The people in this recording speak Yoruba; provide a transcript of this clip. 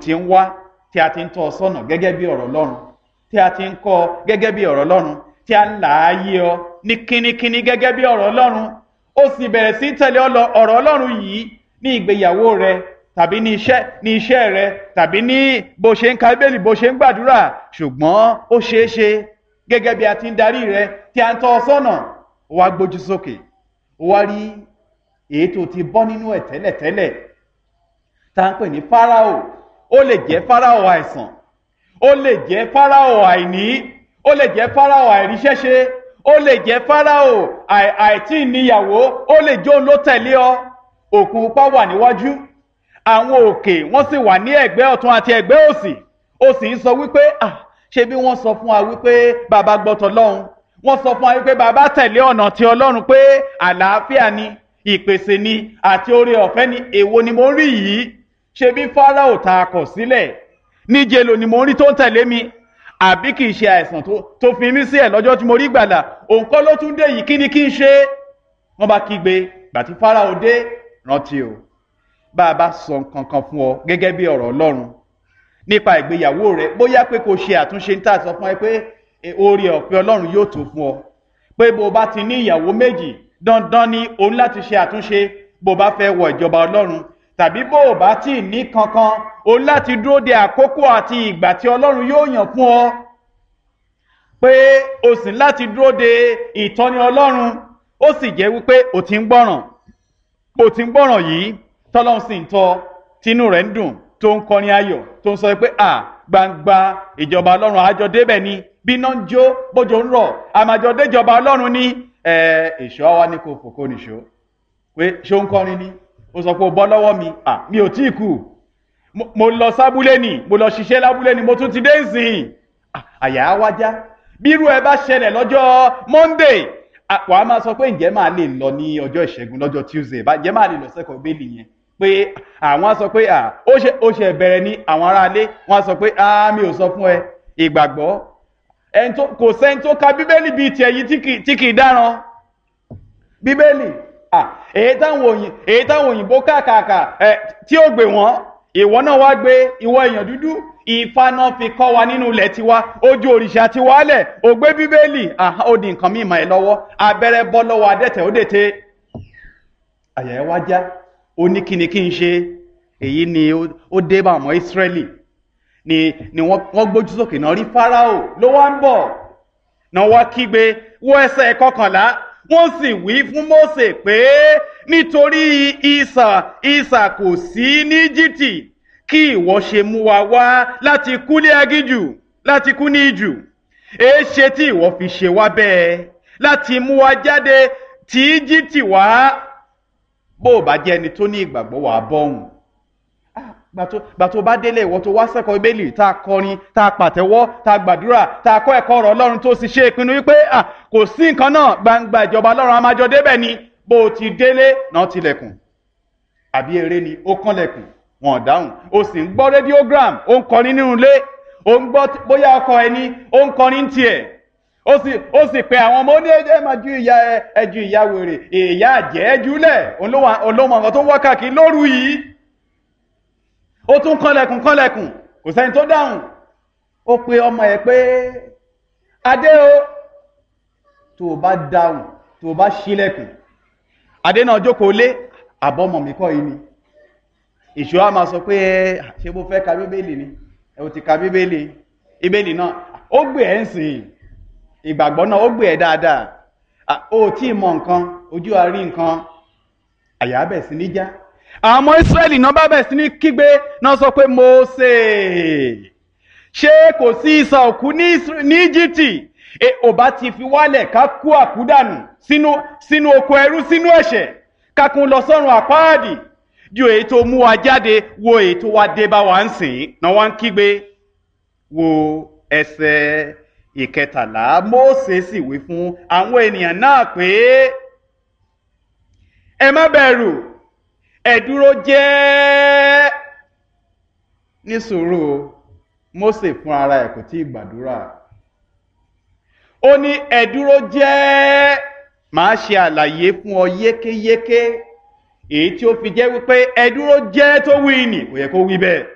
ti ń wá tí a ti ń tọ́ ọ sọ́nà gẹ́gẹ́ bí ọ̀rọ̀ Ọlọ́run tí a ti ń kọ́ ọ gẹ́gẹ́ bí ọ̀rọ̀ Ọlọ́run tí a ń là á yé ọ ní kínníkínní gẹ́gẹ́ bí ọ̀rọ̀ Ọlọ́run ó sì bẹ̀rẹ̀ sí tẹ̀lé ọ̀rọ̀ Ọlọ́run yìí ní ìgbéyàwó rẹ tàbí ní iṣẹ́ ní iṣẹ́ rẹ tàbí ní bó ṣe ń ka Bíbélì bó ṣe ń gbàdúrà ṣùgbọ́n ó ṣeé ṣe gẹ́gẹ́ bí a ti ń darí rẹ tí a ń tọ́ ọ sọ́nà ó wá gbójú sókè ó wá rí èyí tó ti bọ́ nínú ẹ̀ tẹ́lẹ̀tẹ́lẹ̀ tá à ń pè ní Fáráò ó lè jẹ́ Fáráò àìsàn ó lè jẹ́ Fáráò àìní ó lè jẹ́ Fáráò àìríṣẹ́ṣe ó lè jẹ́ Fáráò àìtí níyàwó ó lè jó ló tẹ̀lé ọ òkun pupa wà níwájú àwọn òkè wọ́n sì wà ní ẹ̀gbẹ́ ọ̀tún àti ẹ̀gbẹ́ òsì ó sì ń sọ wípé ah ṣé bí wọ́n sọ fún wa wípé bàbá gbọ́tọ̀ lọ́hùn wọ́n sọ fún wa wípé bàbá tẹ̀lé ọ̀nà ti Ọlọ́run pé àlàáfíà ni ìpèsè ni àti oore ọ̀fẹ́ ni èwo ni mo ń rí yìí ṣe bí Fáráò ta kọ̀ sílẹ̀ níje lò ni mo ń rí tó ń tẹ̀lé mi àbí kì í ṣe àìsàn tó fi mí sí ẹ̀ lọ́jọ́ tí mo rí gbàlà òǹkọ́ ló tún dé yìí kí ni kí n ṣe wọ́n bá kígbe gbàtí Fáráò dé rántí o bá a bá sọ nǹkan kan fún ọ gẹ́gẹ́ bí ọ̀rọ̀ Ọlọ́run nípa ìgbéyàwó rẹ bóyá pé kò ṣe àtúnṣe ń tà sọ fún ẹ pé oore ọ̀fẹ́ Ọlọ́run yóò tó fún ọ pé bó o bá ti ní ìyàwó méjì dandan ni òun láti ṣe àtúnṣe bó o bá fẹ́ wọ ìjọba Ọlọ́run tàbí bó o bá tí ì ní kankan òun láti dúró de àkókò àti ìgbà tí Ọlọ́run yóò yàn fún ọ pé o sì láti dúró de ìtọ́ni Ọlọ́run ó sì jẹ́ wípé o ti ń gbọ́ràn o ti ń gbọ́ràn yìí tọ́lọ́run sì ń tọ́ tínú rẹ̀ ń dùn tó ń kọrin ayọ̀ tó ń sọ pé à gbangba ìjọba Ọlọ́run àjọ débẹ̀ ni bí iná ń jó bójò ń rọ̀ àmàjọ déjọba Ọlọ́run ní èso àwa ní kò fòkó nìṣó pé ṣó ń kọrin ni ó sọ pé ó bọ́ lọ́wọ́ mi à mi ò tí ì kú mo lọ sábúlé ni mo lọ ṣiṣẹ́ lábúlé ni mo tún ti dé ìsìn àyà á wájá bí irú ẹ bá ṣẹlẹ̀ lọ́jọ́ Monday wàá máa sọ pé ǹjẹ́ máa lè lọ ní ọjọ́ ìṣẹ́gun lọ́jọ́ Tuesday ǹjẹ́ máa lè lọ sẹ́kọ̀ọ́ bẹ́ẹ̀lì yẹn pé àwọn á sọ pé ó ṣe bẹ̀rẹ̀ ní àwọn aráalé wọ́n á sọ pé mi ò sọ fún ẹ ìgbàgbọ́ kò sẹ́ni tó ka bíbélì bíi tiẹ̀ yìí tí kì í dáràn bíbélì èyí táwọn òyìnbó kàkàkà tí ó gbé wọn ìwọ náà wá gbé ìwọ èèyàn dúdú Ifá náà fi kọ́ wa nínú ilẹ̀ tiwa ojú òrìṣà ti wálẹ̀ ó gbé bíbélì ó di nǹkan mímọ́ ẹ lọ́wọ́ abẹ́rẹ́ bọ́ lọ́wọ́ adẹ́tẹ̀ ó dètè àyà ẹ wá já ó ní kíni kí n ṣe èyí ni ó dé bá ọmọ Ísírẹ́lì ni ni wọ́n gbójú sókè náà rí Fáráò ló wá ń bọ̀ náà wá kígbe wọ ẹsẹ̀ kọkànlá wọ́n sì wí fún Mósè pé nítorí ìsà ìsà kò sí ní Íjíbítì kí ìwọ ṣe mú wa wá láti kú ní agíjù láti kú ní ìjù èé ṣe tí ìwọ fi ṣe wá bẹ́ẹ̀ láti mú wa jáde tí Íjíbítì wá bó o bá jẹ́ ẹni tó ní ìgbàgbọ́ wàá bọ́hùn gbà tó bá délé ìwọ tó wá sẹ́kọ̀ọ́ ibélì tá a kọrin tá a pàtẹ́wọ́ tá a gbàdúrà tá a kọ́ ẹ̀kọ́ ọ̀rọ̀ Ọlọ́run tó sì ṣe ìpinnu wípé kò sí nǹkan náà gbangba ìjọba Ọlọ́run amájọ débẹ̀ ni bó o ti délé náà tilẹ̀kùn àbí eré ni ó kànlẹ̀kùn wọn ò dáhùn o sì ń gbọ́ rédíógram ó ń kọrin nínú ilé ó ń gbọ́ bóyá ọkọ ẹni ó ń kọrin tiẹ̀ ó sì ó sì pe àwọn ọmọ ní ẹ máa ju ìyá ẹ ju ìyá wèrè ìyá àjẹ́ ẹ jùlẹ̀ olómọ nǹkan tó wá káàkiri lóru yìí ó tún kànlẹ̀kùn kànlẹ̀kùn kò sẹ́ni tó dáhùn ó pe ọmọ ẹ̀ pé adé o tó o bá dáhùn tó o bá ṣílẹ̀kùn adé náà jókòó lé àbọ̀mọ̀ mi kọ́ yìí ni ìṣó a máa sọ pé ẹ ṣé bó fẹ́ ka bíbélì ni ẹ ò ti ka bíbélì bíbélì náà ó gbé ẹ̀ ń sìn ìgbàgbọ́ náà ó gbé ẹ̀ dáadáa ó tí ì mọ nǹkan ojú àárí nǹkan àyà bẹ̀ sí níjà àwọn ọmọ Ísírẹ́lì náà bá bẹ̀ sí ní kígbe náà sọ pé Mósè ṣé kò sí ìsà òkú ní Íjíbítì ò bá ti fi wálẹ̀ ká kú àkúdànù sínú sínú oko ẹrú sínú ẹ̀ṣẹ̀ kákun lọ sọ́run àpáàdì ju èyí tó mú wa jáde wo èyí tó wá dé bá wa ń sìn náà wá ń kígbe wo ẹsẹ̀ ìkẹtàlá Mósè sì wí fún àwọn ènìyàn náà pé ẹ má bẹ̀rù ẹ dúró jẹ́ ní sùúrù Mósè fún ara ẹ̀ kò tí ì gbàdúrà ó ní ẹ dúró jẹ́ màá ṣe àlàyé fún ọ yékéyéké èyí tí ó fi jẹ́ wípé ẹ dúró jẹ́ tó wí nì kò yẹ kó wí bẹ́ẹ̀